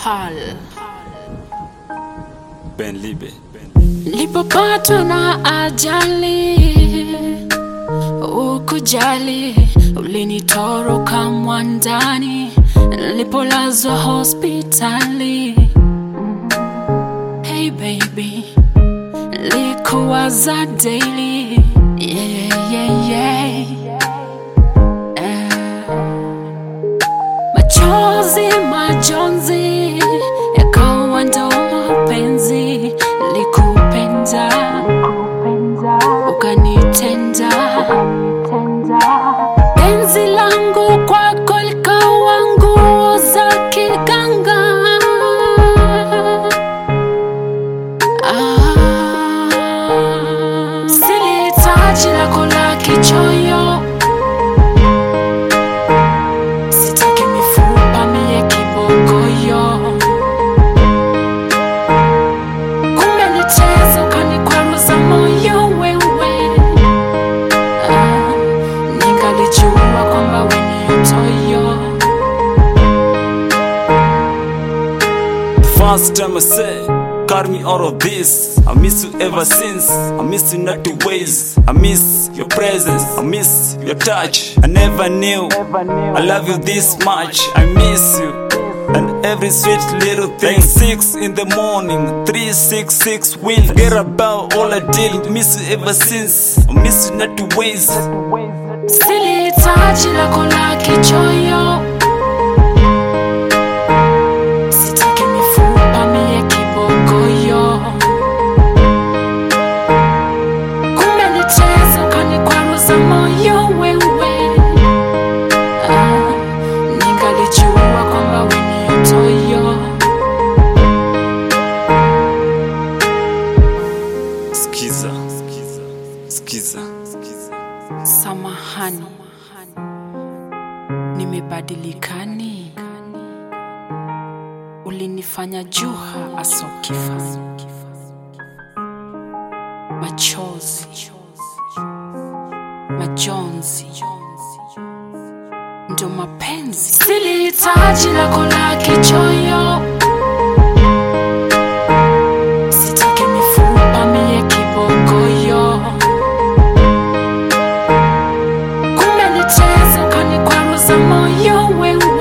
Hall. Ben Libe. Nilipopatwa na ajali, ukujali, ulinitoroka mwandani, nilipolazwa hospitali. Hey baby, nilikuwaza daily, yeah, yeah, yeah. Eh. Machozi, majonzi yakawa ndo mapenzi, likupenda ukanitenda, penzi langu kwako likawa nguo za kiganga. Ah, silihitaji lako la kichoyo Sitaki mifupa mie kibogoyo, kumbe nicheza ukanikwaruza moyo wewe. Ah, ningalijua kwamba we ni utoyo. First time I say, cut me out of this. I miss you ever since. I miss you not two ways. I miss your presence. I miss your touch. I never knew I love you this much. I miss you. And every sweet little thing. Six in the morning, three, six, six win. Forget about all I did. Miss you ever since. I miss you not two ways. Silihitaji lako la kichoyo, sitaki mifupa mie kibogoyo, kumbe nicheza ukanikwaruza moyo wewe. Ah, ningalijua kwamba we ni utoyo. Skiza. Skiza. Skiza. Samahani, nimebadilikani, ulinifanya juha asokifa, machozi, majonzi, ndo mapenzi. Silihitaji lako la kichoyo, sitaki mifupa mie kibogoyo kumbe nicheza ukanikwaruza moyo wewe